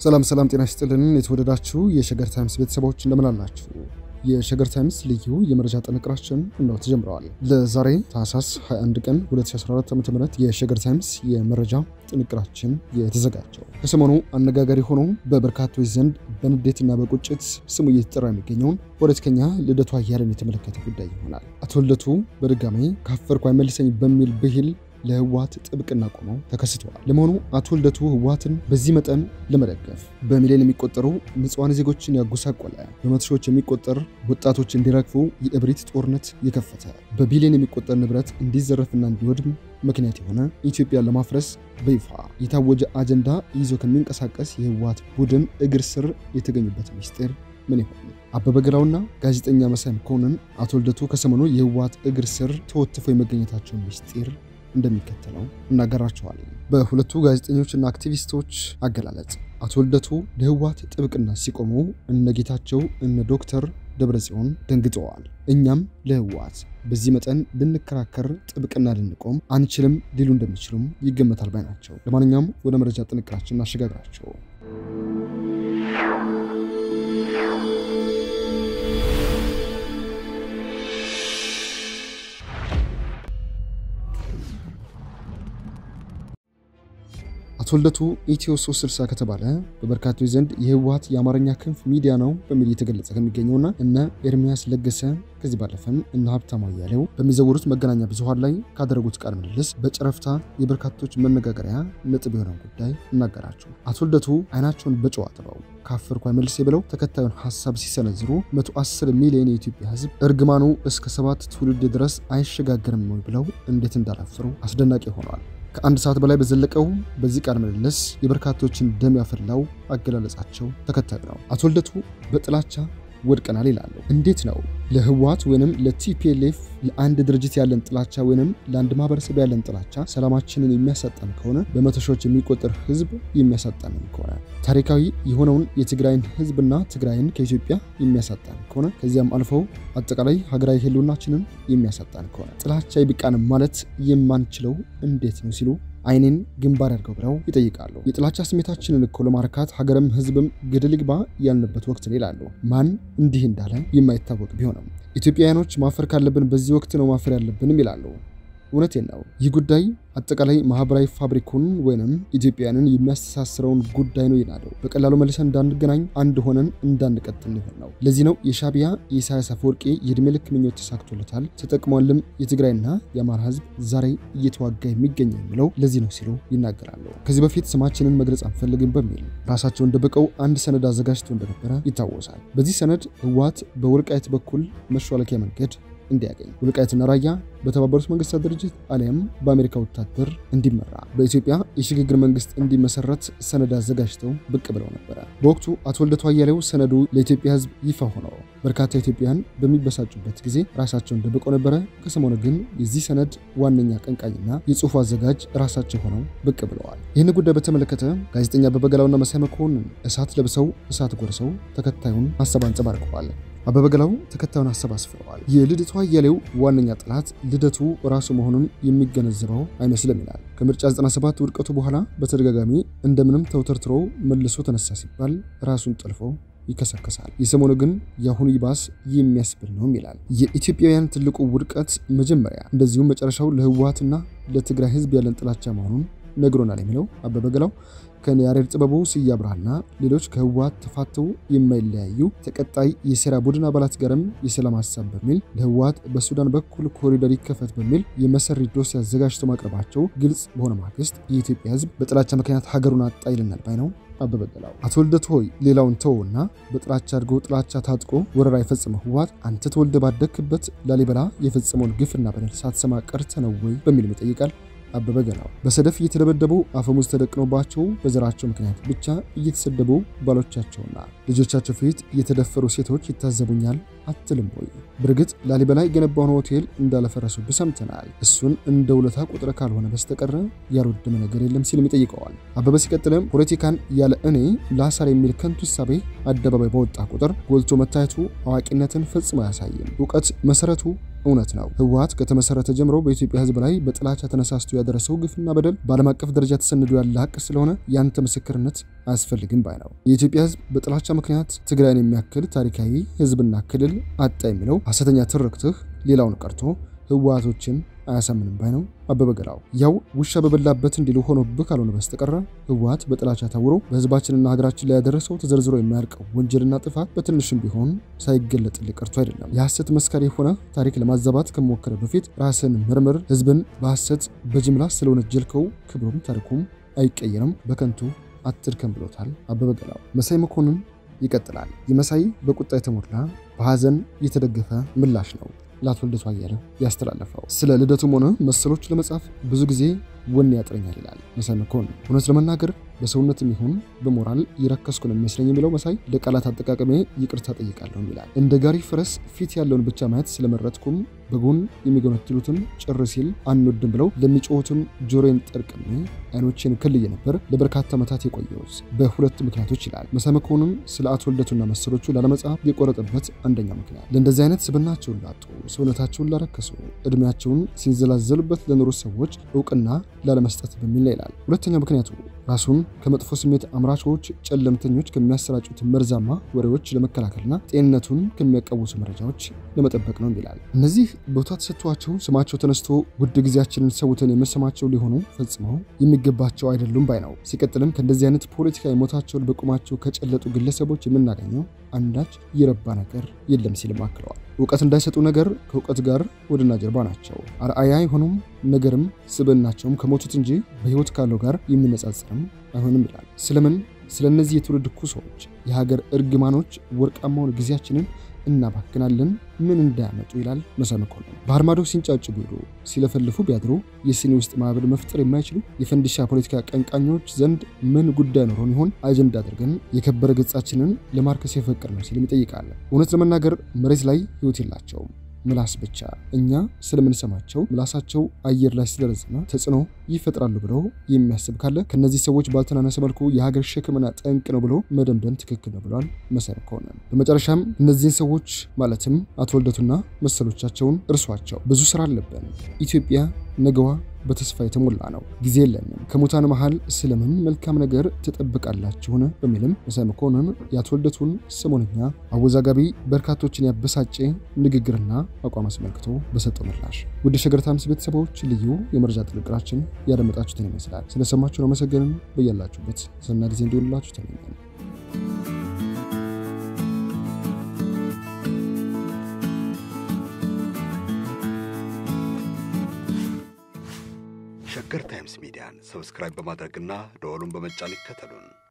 ሰላም ሰላም፣ ጤና ይስጥልን የተወደዳችሁ የሸገር ታይምስ ቤተሰቦች እንደምን አላችሁ? የሸገር ታይምስ ልዩ የመረጃ ጥንቅራችን ነው ተጀምረዋል። ለዛሬ ታህሳስ 21 ቀን 2014 ዓ.ም የሸገር ታይምስ የመረጃ ጥንቅራችን የተዘጋጀው ከሰሞኑ አነጋጋሪ ሆኖ በበርካቶች ዘንድ በንዴትና በቁጭት ስሙ እየተጠራ የሚገኘውን ፖለቲከኛ ልደቱ አያሌውን የተመለከተ ጉዳይ ይሆናል። አቶ ልደቱ በድጋሜ ካፈርኩ አይመልሰኝ በሚል ብሂል ለህወሓት ጥብቅና ቆመው ተከስተዋል። ለመሆኑ አቶ ልደቱ ህወሓትን በዚህ መጠን ለመደገፍ በሚሊዮን የሚቆጠሩ ንጹሐን ዜጎችን ያጎሳቆለ፣ በመቶ ሺዎች የሚቆጠር ወጣቶች እንዲረግፉ የእብሪት ጦርነት የከፈተ፣ በቢሊዮን የሚቆጠር ንብረት እንዲዘረፍና እንዲወድም ምክንያት የሆነ ኢትዮጵያን ለማፍረስ በይፋ የታወጀ አጀንዳ ይዞ ከሚንቀሳቀስ የህወሓት ቡድን እግር ስር የተገኙበት ምስጢር ምን ይሆን? አበበ ገላውና ጋዜጠኛ መሳይ መኮንን አቶ ልደቱ ከሰሞኑ የህወሓት እግር ስር ተወትፈው የመገኘታቸውን ምስጢር እንደሚከተለው እናገራቸዋለን። በሁለቱ ጋዜጠኞችና አክቲቪስቶች አገላለጽ አቶ ልደቱ ለህወሓት ጥብቅና ሲቆሙ እነ ጌታቸው እነ ዶክተር ደብረጽዮን ደንግጠዋል። እኛም ለህወሓት በዚህ መጠን ልንከራከር ጥብቅና ልንቆም አንችልም ሊሉ እንደሚችሉም ይገመታል ባይ ናቸው። ለማንኛውም ወደ መረጃ ጥንቅራችን እናሸጋግራቸው። አቶ ልደቱ ኢትዮ 360 ከተባለ በበርካቶች ዘንድ የህወሓት የአማርኛ ክንፍ ሚዲያ ነው በሚል እየተገለጸ ከሚገኘውና እነ ኤርሚያስ ለገሰ ከዚህ ባለፈም እነ ሀብታሙ አያሌው በሚዘውሩት መገናኛ ብዙኃን ላይ ካደረጉት ቃለ ምልልስ በጨረፍታ የበርካቶች መነጋገሪያ ነጥብ የሆነውን ጉዳይ እናገራቸው። አቶ ልደቱ አይናቸውን በጨው አጥበው ካፈርኩ አይመልሴ ብለው ተከታዩን ሀሳብ ሲሰነዝሩ 110 ሚሊዮን የኢትዮጵያ ህዝብ እርግማኑ እስከ ሰባት ትውልድ ድረስ አይሸጋገርም ወይ ብለው እንዴት እንዳላፈሩ አስደናቂ ሆኗል። ከአንድ ሰዓት በላይ በዘለቀው በዚህ ቃለ ምልልስ የበርካቶችን ደም ያፈላው አገላለጻቸው ተከታዩ ነው። አቶ ልደቱ በጥላቻ ወድቀናል ይላሉ። እንዴት ነው ለህወሓት ወይንም ለቲፒኤልኤፍ ለአንድ ድርጅት ያለን ጥላቻ ወይንም ለአንድ ማህበረሰብ ያለን ጥላቻ ሰላማችንን የሚያሳጣን ከሆነ በመቶ ሺዎች የሚቆጠር ህዝብ የሚያሳጣንን ከሆነ ታሪካዊ የሆነውን የትግራይን ህዝብና ትግራይን ከኢትዮጵያ የሚያሳጣን ከሆነ ከዚያም አልፈው አጠቃላይ ሀገራዊ ህልውናችንን የሚያሳጣን ከሆነ ጥላቻ ይብቃንም ማለት የማንችለው እንዴት ነው ሲሉ አይኔን ግንባር ያድርገው ብለው ይጠይቃሉ። የጥላቻ ስሜታችንን እኮ ለማርካት ሀገርም ህዝብም ገደል ይግባ ያልንበት ወቅት ነው ይላሉ። ማን እንዲህ እንዳለ የማይታወቅ ቢሆንም ኢትዮጵያውያኖች ማፈር ካለብን በዚህ ወቅት ነው ማፈር ያለብንም ይላሉ። እውነቴን ነው። ይህ ጉዳይ አጠቃላይ ማህበራዊ ፋብሪኩን ወይንም ኢትዮጵያውያንን የሚያስተሳስረውን ጉዳይ ነው ይላሉ። በቀላሉ መልሰን እንዳንገናኝ አንድ ሆነን እንዳንቀጥል ሊሆን ነው። ለዚህ ነው የሻዕቢያ የኢሳያስ አፈወርቂ የእድሜ ልክ ምኞት ተሳክቶለታል፣ ተጠቅሟልም የትግራይና የአማራ ህዝብ ዛሬ እየተዋጋ የሚገኘው የሚለው ለዚህ ነው ሲሉ ይናገራሉ። ከዚህ በፊት ስማችንን መግለጽ አንፈልግም በሚል ራሳቸውን ደብቀው አንድ ሰነድ አዘጋጅቶ እንደነበረ ይታወሳል። በዚህ ሰነድ ህወሓት በወልቃይት በኩል መሿለኪያ መንገድ እንዲያገኝ ወልቃይትና ራያ በተባበሩት መንግስታት ድርጅት አሊያም በአሜሪካ ወታደር እንዲመራ በኢትዮጵያ የሽግግር መንግስት እንዲመሰረት ሰነድ አዘጋጅተው ብቅ ብለው ነበረ። በወቅቱ አቶ ልደቱ አያሌው ሰነዱ ለኢትዮጵያ ህዝብ ይፋ ሆነው በርካታ ኢትዮጵያን በሚበሳጩበት ጊዜ ራሳቸውን ደብቀው ነበረ። ከሰሞኑ ግን የዚህ ሰነድ ዋነኛ ቀንቃኝና የጽሁፉ አዘጋጅ ራሳቸው ሆነው ብቅ ብለዋል። ይህን ጉዳይ በተመለከተ ጋዜጠኛ አበበ ገላውና መሳይ መኮንን እሳት ለብሰው እሳት ጎርሰው ተከታዩን ሀሳብ አንጸባርቀዋል። አበበ ገላው ተከታዩን ሀሳብ አስፍረዋል። የልደቱ አያሌው ዋነኛ ጠላት ልደቱ ራሱ መሆኑን የሚገነዘበው አይመስልም ይላል። ከምርጫ 97 ውድቀቱ በኋላ በተደጋጋሚ እንደምንም ተውተርትሮ መልሶ ተነሳ ሲባል ራሱን ጠልፎ ይከሰከሳል። የሰሞኑ ግን የአሁኑ ይባስ የሚያስብል ነውም ይላል። የኢትዮጵያውያን ትልቁ ውድቀት መጀመሪያ እንደዚሁም መጨረሻው ለህወሓትና ለትግራይ ህዝብ ያለን ጥላቻ መሆኑን ነግሮናል የሚለው አበበ ገላው ከያሬድ ጥበቡ ስዬ አብርሃና ሌሎች ከህወሓት ተፋተው የማይለያዩ ተቀጣይ የሴራ ቡድን አባላት ጋርም የሰላም ሀሳብ በሚል ለህወሓት በሱዳን በኩል ኮሪደር ይከፈት በሚል የመሰሪ ዶሴ አዘጋጅተው ማቅረባቸው ግልጽ በሆነ ማግስት የኢትዮጵያ ህዝብ በጥላቻ ምክንያት ሀገሩን አጣ ይልናል ባይ ነው አበበ ገላው። አቶ ልደቱ ሆይ ሌላውን ተወውና በጥላቻ አድጎ ጥላቻ ታጥቆ ወረራ የፈጸመው ህወሓት አንተ ተወልደ ባደግክበት ላሊበላ የፈጸመውን ግፍና በደል ሳትሰማ ቀርተ ነው ወይ በሚልም ይጠይቃል። አበበ ገላው በሰደፍ እየተደበደቡ አፈሙዝ ተደቅኖባቸው በዘራቸው ምክንያት ብቻ እየተሰደቡ ባሎቻቸውና ልጆቻቸው ፊት የተደፈሩ ሴቶች ይታዘቡኛል አትልም ወይ? በእርግጥ ላሊበላ የገነባውን ሆቴል እንዳለፈረሱብህ ሰምተናል። እሱን እንደ ውለታ ቁጥር ካልሆነ በስተቀረ ያልወደመ ነገር የለም ሲልም ይጠይቀዋል። አበበ ሲቀጥልም ፖለቲካን ያለ እኔ ላሳር የሚል ከንቱ እሳቤ አደባባይ በወጣ ቁጥር ጎልቶ መታየቱ አዋቂነትን ፈጽሞ አያሳይም። እውቀት መሰረቱ እውነት ነው። ህወሓት ከተመሰረተ ጀምሮ በኢትዮጵያ ህዝብ ላይ በጥላቻ ተነሳስቶ ያደረሰው ግፍና በደል በዓለም አቀፍ ደረጃ ተሰንዶ ያለ ሀቅ ስለሆነ ያንተ ምስክርነት አያስፈልግም ባይ ነው። የኢትዮጵያ ህዝብ በጥላቻ ምክንያት ትግራይን የሚያክል ታሪካዊ ህዝብና ክልል አጣ የሚለው ሐሰተኛ ትርክትህ ሌላውን ቀርቶ ህወሓቶችን አያሳምንም ባይ ነው አበበ ገላው። ያው ውሻ በበላበት እንዲሉ ሆኖብህ ካልሆነ በስተቀረ ህወሓት በጥላቻ ታውሮ በህዝባችንና ሀገራችን ላይ ያደረሰው ተዘርዝሮ የማያልቀው ወንጀልና ጥፋት በትንሽም ቢሆን ሳይገለጥልህ ቀርቶ አይደለም። የሐሰት መስካሪ የሆነ ታሪክ ለማዛባት ከመሞከረ በፊት ራስን ምርምር። ህዝብን በሐሰት በጅምላ ስለወነጀልከው ክብሩም ታሪኩም አይቀየርም፣ በከንቱ አትድከም ብሎታል አበበ ገላው። መሳይ መኮንን ይቀጥላል። የመሳይ በቁጣ የተሞላ በሐዘን የተደገፈ ምላሽ ነው ለአቶ ልደቱ አያሌው ያስተላለፈው። ስለ ልደቱም ሆነ መሰሎች ለመጻፍ ብዙ ጊዜ ወኔ ያጥረኛል ይላል መሳይ መኮንን። እውነት ለመናገር በሰውነትም ይሁን በሞራል የረከስኩ ነው የሚመስለኝ የሚለው መሳይ ለቃላት አጠቃቀሜ ይቅርታ ጠይቃለሁ ይላል። እንደ ጋሪ ፈረስ ፊት ያለውን ብቻ ማየት ስለመረጥኩም በጎን የሚጎነትሉትን ጭር ሲል አንወድም ብለው ለሚጮሁትም ጆሮዬን ጠርቅሜ አይኖቼን ክልዬ ነበር ለበርካታ ዓመታት የቆየሁት በሁለት ምክንያቶች ይላል መሳይ መኮንን። ስለ አቶ ልደቱና መሰሎቹ ላለመጻፍ የቆረጠበት አንደኛው ምክንያት ለእንደዚህ አይነት ስብናቸውን ላጡ፣ ሰውነታቸውን ላረከሱ፣ እድሜያቸውን ሲንዘላዘሉበት ለኖሩ ሰዎች እውቅና ላለመስጠት በሚል ነው ይላል። ሁለተኛው ምክንያቱ ራሱን ከመጥፎ ስሜት አምራቾች፣ ጨለምተኞች ከሚያሰራጩት መርዛማ ወሬዎች ለመከላከልና ጤንነቱን ከሚያቀውሱ መረጃዎች ለመጠበቅ ነው ይላል። እነዚህ ቦታ ተሰጥቷቸው ስማቸው ተነስቶ ውድ ጊዜያችንን ሰውተን የምንሰማቸው ሊሆኑ ፈጽመው የሚገባቸው አይደሉም ባይ ነው። ሲቀጥልም ከእንደዚህ አይነት ፖለቲካዊ ሞታቸውን በቁማቸው ከጨለጡ ግለሰቦች የምናገኘው አንዳች የረባ ነገር የለም ሲልም አክለዋል። እውቀት እንዳይሰጡ ነገር ከእውቀት ጋር ወድና ጀርባ ናቸው። አርአያ አይሆኑም ነገርም ስብዕናቸውም ከሞቱት እንጂ በሕይወት ካለው ጋር የሚነጻጸርም አይሆንም ይላል። ስለምን ስለ እነዚህ የትውልድ ኩሶች፣ የሀገር እርግማኖች ወርቃማውን ጊዜያችንን እናባክናለን ምን እንዳያመጡ ይላል መሳይ መኮንን። ባህር ማዶ ሲንጫጩ ቢውሉ ሲለፈልፉ ቢያድሩ የሲኒ ውስጥ ማዕበል መፍጠር የማይችሉ የፈንዲሻ ፖለቲካ ቀንቃኞች ዘንድ ምን ጉዳይ ኖሮን ይሆን አጀንዳ አድርገን የከበረ ገጻችንን ለማርከስ የፈቅር ነው ሲልም ይጠይቃል። እውነት ለመናገር መሬት ላይ ህይወት የላቸውም ምላስ ብቻ። እኛ ስለምንሰማቸው ምላሳቸው አየር ላይ ስለረዘመ ተጽዕኖ ይፈጥራሉ ብለው የሚያስብ ካለ ከነዚህ ሰዎች ባልተናነሰ መልኩ የሀገር ሸክምና ጠንቅ ነው ብሎ መደምደም ትክክል ነው ብሏል መሳይ መኮንን። በመጨረሻም እነዚህን ሰዎች ማለትም አቶ ልደቱና መሰሎቻቸውን እርሷቸው። ብዙ ስራ አለብን። ኢትዮጵያ ነገዋ በተስፋ የተሞላ ነው። ጊዜ የለንም። ከሙታን መሃል ስለምን መልካም ነገር ትጠብቃላችሁን? በሚልም መሳይ መኮንን የአቶ ልደቱን ሰሞነኛ አወዛጋቢ በርካቶችን ያበሳጨ ንግግርና አቋም አስመልክቶ በሰጠው ምላሽ ውድ ሸገር ታይምስ ቤተሰቦች ልዩ የመረጃ ጥንቅራችን ያደመጣችሁትን ይመስላል። ስለሰማችሁን አመሰገንን። በያላችሁበት ሰና ጊዜ እንዲሆንላችሁ ተመኘን። ሸገር ታይምስ ሚዲያን ሰብስክራይብ በማድረግና ደወሉን በመጫን ይከተሉን።